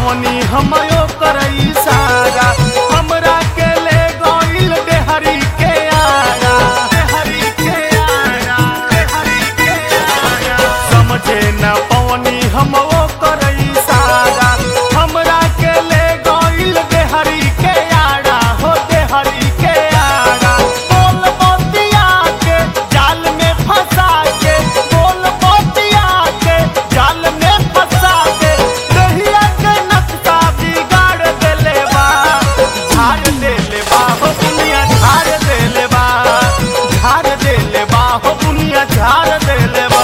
पवनी हमयो करई सारा हमरा के ले गइल देहरी के आया देहरी के आया देहरी के आया समझे न पवनी हमयो करई सारा हमरा के ले गइल देहरी के आया हो देहरी के आया बोल मोतिया के जाल में फंसा के बोल मोतिया के जाल में फंसा के रहिया के नक्शा बिगाड़ देले बा झाड़ देले बा हो दुनिया झाड़ देले बा झाड़ देले बा हो दुनिया झाड़ देले बा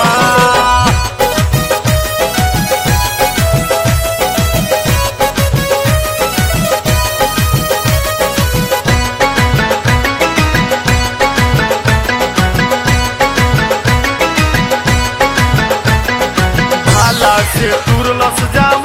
भाला से तुरलस जा